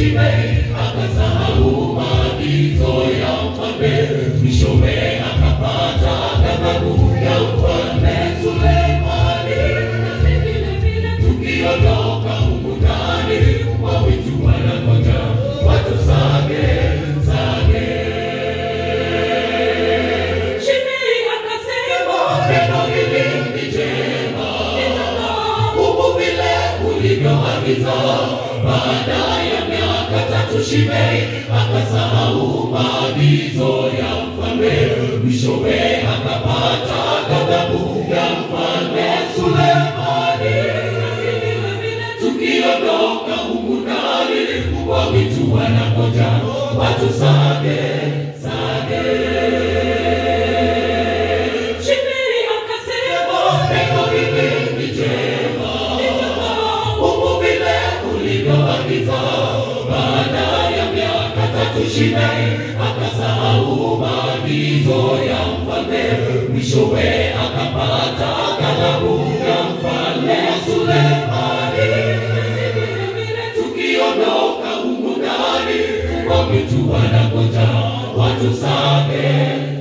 Shimei akasahau maagizo ya mfalme, mwishowe akapata ghadhabu ya mfalme Sulemani. Nasi vile vile tukiondoka humu ndani, wawitu wanangoja watusage sage. Shimei akasema, neno hili ni jema, humu vile ulivyoagiza. Baada ya miaka tatu Shimei akasahau maagizo ya mfalme, mwishowe akapata ghadhabu ya mfalme Sulemani. Nasi vile vile tukiondoka humu ndani, wawitu wanangoja watusage sage. Shimei akasema, neno hili ni jema, humu vile ulivyoagiza. Baada ya miaka tatu Shimei akasahau maagizo ya mfalme, mwishowe akapata ghadhabu ya mfalme Sulemani. Nasi vile vile tukiondoka humu ndani, wawitu wanangoja watusage